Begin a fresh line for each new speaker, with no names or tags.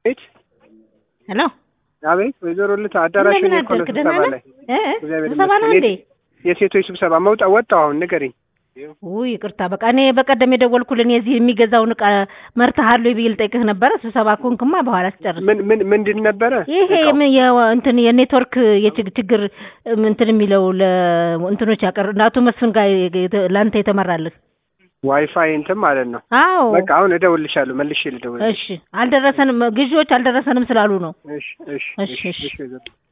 ቤት
ሄሎ
አቤት፣ ወይዘሮ ልታ አዳራሽ
እንደምን
እኔ እኮ ነው
አደርክ? ደህና
ስብሰባ
ነህ?
ላይ
እ?
እግዚአብሔር
ስብሰባ ነው
ይመስገን።
እንዴ?
የሴቶች ስብሰባ መውጣ ወጣሁ። አሁን ንገሪኝ።
ውይ ይቅርታ፣ በቃ እኔ በቀደም የደወልኩልን የዚህ የሚገዛውን እቃ መርተሃል ወይ ብዬ ልጠይቅህ ነበረ። ስብሰባ ኮንክማ በኋላ ስጨርስ
ምን ምን ምንድን ነበረ?
ይሄ
እቃው?
ምን የ- እንትን የኔትወርክ የችግ- ችግር እም፣ እንትን የሚለው ለእንትኖች ያቀር አቶ መስፍን ጋር የተ- ለአንተ የተመራልህ።
ዋይፋይ እንትን ማለት ነው።
አዎ
በቃ አሁን እደውልልሻለሁ፣ መልሼ ልደውልልሽ።
እሺ፣ አልደረሰንም፣ ግዢዎች አልደረሰንም ስላሉ ነው።
እሺ እሺ
እሺ፣ እሺ።
እሺ ወይዘሮ